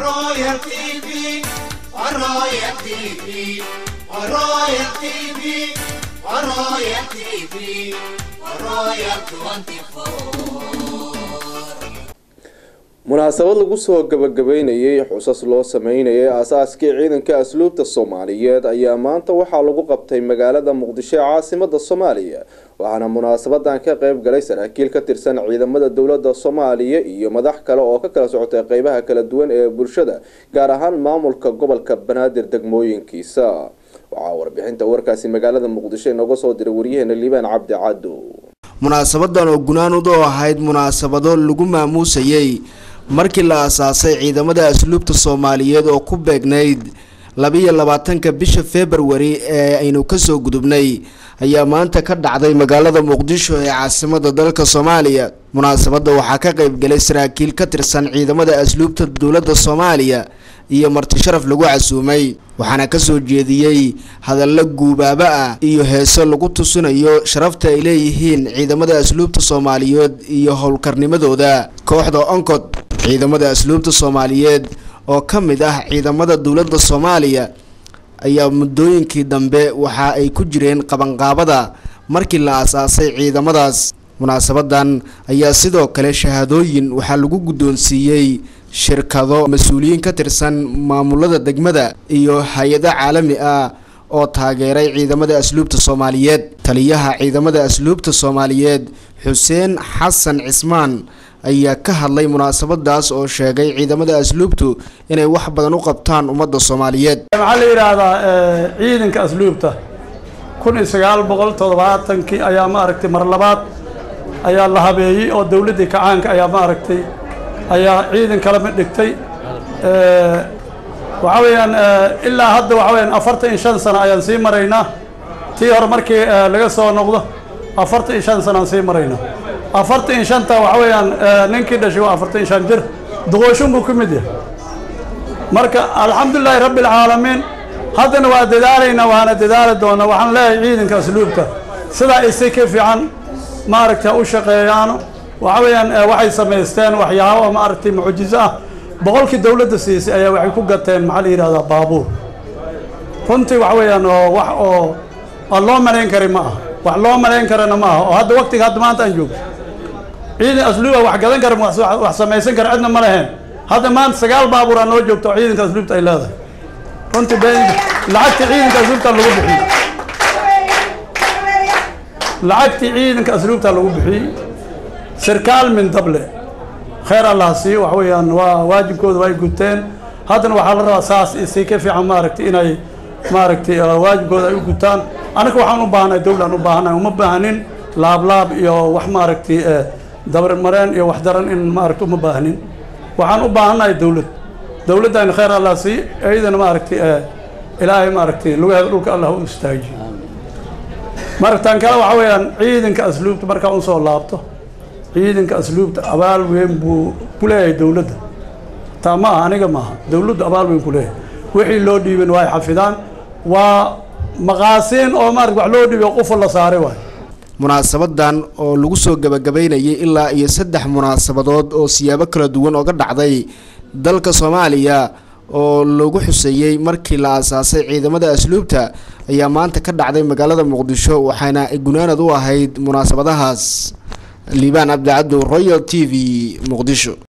Royal TV, Royal TV, Royal TV, Royal TV, Royal 24. munaasabad lagu soo gabagabeynayay xusas loo sameynayay aasaaskii ciidanka asluubta soomaaliyeed ayaa maanta waxaa lagu qabtay magaalada muqdisho ee caasimada soomaaliya waxaana munaasabadan ka qeyb galay saraakiil ka tirsan ciidamada dowlada soomaaliya iyo madax kale oo ka kala socotay qeybaha kala duwan ee bulshada gaar ahaan maamulka gobolka banaadir degmooyinkiisa waxaa warbixinta warkaasi magaalada muqdisho inooga soo diray waryaheena liibaan cabdi cado munaasabadan oo gunaanud oo ahayd munaasabado lagu maamuusayay markii la aasaasay ciidamada asluubta soomaaliyeed oo ku beegnayd labiyo labaatanka bisha februari ee aynu kasoo gudubnay ayaa maanta ka dhacday magaalada muqdisho ee caasimada dalka soomaaliya munaasabada waxaa ka qeybgalay saraakiil ka tirsan ciidamada asluubta dowladda soomaaliya iyo marti sharaf lagu casuumay waxaana kasoo jeediyey hadallo guubaabo ah iyo heeso lagu tusinayo sharafta ay leeyihiin ciidamada asluubta soomaaliyeed iyo howlkarnimadooda kooxda oncod ciidamada asluubta soomaaliyeed oo ka mid ah ciidamada dowladda soomaaliya ayaa muddooyinkii dambe waxa ay ku jireen qabanqaabada markii la aasaasay ciidamadaas munaasabadan ayaa sidoo kale shahaadooyin waxaa lagu guddoonsiiyey shirkado mas-uuliyiin ka tirsan maamulada degmada iyo hay-ado caalami ah oo taageeray ciidamada asluubta soomaaliyeed taliyaha ciidamada asluubta soomaaliyeed xuseen xasan cismaan ayaa ka hadlay munaasabadaas oo sheegay ciidamada asluubtu inay wax badan u qabtaan ummadda soomaaliyeed waxaa la yidhaahdaa ciidanka asluubta kun iyo sagaal boqol toddobaatankii ayaa maaragtay mar labaad ayaa la habeeyey oo dowladdii kacaanka ayaa maaragtay ayaa ciidan kala mid dhigtay waxaa weeyaan ilaa hadda waxaa weyaan afartan iyo shan sano ayaan sii maraynaa tii hore markii laga soo noqdo afartan iyo shan sano aan sii maraynaa afartan iyo shanta waxaa weeyaan ninkii dhashay waa afartan iyo shan jir duqooshin buu ka mid yahay marka alxamdulilaahi rabbi alcaalamiin haddana waa dadaalaynaa waana dadaali doonaa waxaan leeyahay ciidanka asluubta sidaa isi ka fiican maaragtay u shaqeeyaano waxa weeyaan waxay samaysteen waxyaabo maaragtay mucjizo ah boqolkii dowladda siisay ayaa waxay ku gateen maxaa la yidhahdaa baabuur runtii waxa weeyaan oo wax oo aan loo malayn karin ma aha wax loo malayn karana ma aha oo hadda waqtiga hadda maanta aan joogto ciidan asluuba wax gadan kara wax samaysan kara cidna ma leheen hadda maanta sagaal baabuur aa noo joogto oo ciidanka asluubta ay leedahay runtii be lacagtii ciidanka asluubta lagu bixiyey lacagtii ciidanka asluubta lagu bixiyey sirkaal min dable khayr allah siiyo wax weeyaan waa waajibkooda way guteen haddana waxaa la rabaa saas isii ka fiican maaragtay inay maaragtay waajibkooda ay u gutaan anaga waxaan u baahnay dowlaan u baahnay uma baahnin laablaab iyo wax maaragtay dabarmareen iyo wax daran in maaragtay uma baahnin waxaan u baahannahay dowlad dowladdayna khayr allah siiyo iyadana maaragtay ilaahay maaragtay lugaheeda dhulka allah u istaajiyo maragtaan kale waxaa weeyaan ciidanka asluubta markaa un soo laabto ciidanka asluubta abaal weyn buu ku leeyahay dowladda taa ma aha aniga maaha dowladdu abaal weyn ku leeyahay wixii loo dhiibin waa ay xafidaan waa maqaasiin oo maarata wax loo dhiibiyo qofa la saaray waay munaasabadan oo lagu soo gabagabeynayay ilaa iyo saddex munaasabadood oo siyaabo kala duwan ooga dhacday dalka soomaaliya oo lagu xuseeyey markii la aasaasay ciidamada asluubta ayaa maanta ka dhacday magaalada muqdisho waxaana gunaanad u ahayd munaasabadahaas liibaan cabdicabdu royal t v muqdisho